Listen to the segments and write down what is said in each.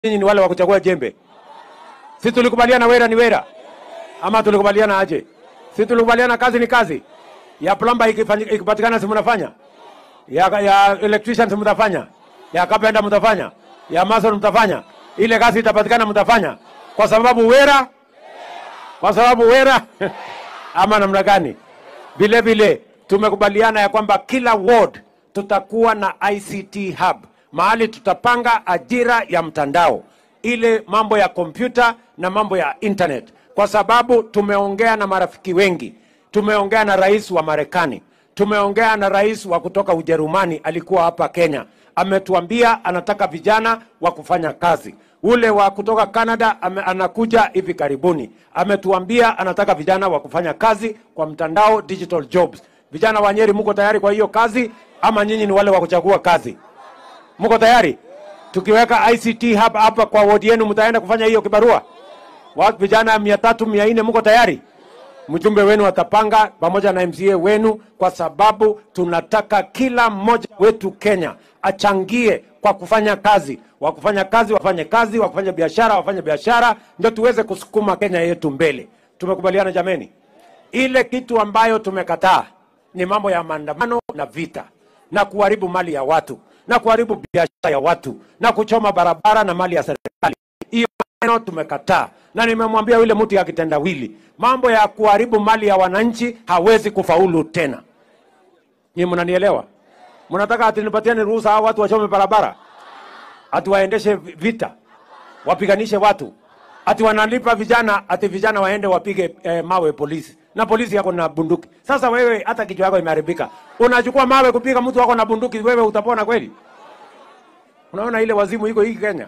nyinyi ni wale wa kuchagua jembe? Si tulikubaliana wera ni wera, ama tulikubaliana aje? Si tulikubaliana kazi ni kazi? Ya plumber ikifanyi- ikipatikana, si mnafanya? Ya, ya electrician si mtafanya? Ya carpenter mtafanya? Ya mason mtafanya? Ile kazi itapatikana, mtafanya kwa sababu wera, kwa sababu wera ama namna gani? Vile vile tumekubaliana ya kwamba kila ward tutakuwa na ICT hub, mahali tutapanga ajira ya mtandao, ile mambo ya kompyuta na mambo ya internet, kwa sababu tumeongea na marafiki wengi. Tumeongea na rais wa Marekani, tumeongea na rais wa kutoka Ujerumani, alikuwa hapa Kenya, ametuambia anataka vijana wa kufanya kazi. Ule wa kutoka Canada ame, anakuja hivi karibuni, ametuambia anataka vijana wa kufanya kazi kwa mtandao, digital jobs. Vijana wa Nyeri, mko tayari kwa hiyo kazi ama nyinyi ni wale wa kuchagua kazi? Mko tayari? Tukiweka ICT hub hapa kwa wodi yenu, mtaenda kufanya hiyo kibarua? Watu vijana mia tatu mia nne, mko tayari? Mjumbe wenu atapanga pamoja na MCA wenu, kwa sababu tunataka kila mmoja wetu Kenya achangie kwa kufanya kazi. Wa kufanya kazi wafanye kazi, wa kufanya biashara wafanye biashara, ndio tuweze kusukuma Kenya yetu mbele. Tumekubaliana jameni? Ile kitu ambayo tumekataa ni mambo ya maandamano na vita na kuharibu mali ya watu na kuharibu biashara ya watu na kuchoma barabara na mali ya serikali. Hiyo maneno tumekataa, na nimemwambia yule mtu ya kitendawili, mambo ya kuharibu mali ya wananchi hawezi kufaulu tena. Nyinyi mnanielewa? Mnataka ati nipatiane ruhusa hao watu wachome barabara, ati waendeshe vita, wapiganishe watu, ati wanalipa vijana, ati vijana waende wapige eh, mawe polisi, na polisi yako na bunduki. Sasa wewe hata kichwa yako imeharibika, unachukua mawe kupiga mtu wako na bunduki, wewe utapona kweli? Unaona ile wazimu iko hii Kenya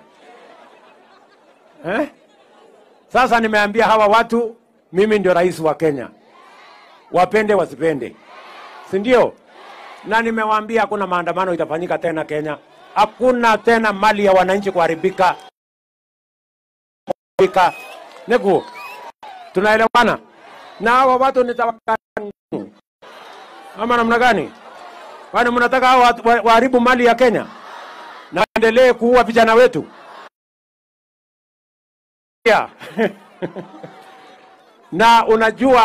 eh? Sasa nimeambia hawa watu, mimi ndio rais wa Kenya, wapende wasipende, si ndio? Na nimewaambia hakuna maandamano itafanyika tena Kenya, hakuna tena mali ya wananchi kuharibika. Kuharibika. Nikuo, tunaelewana? Na hawa watu nitawaka ama namna gani? Kwani mnataka hao watu wa- waharibu mali ya Kenya na endelee kuua vijana wetu? Yeah. na unajua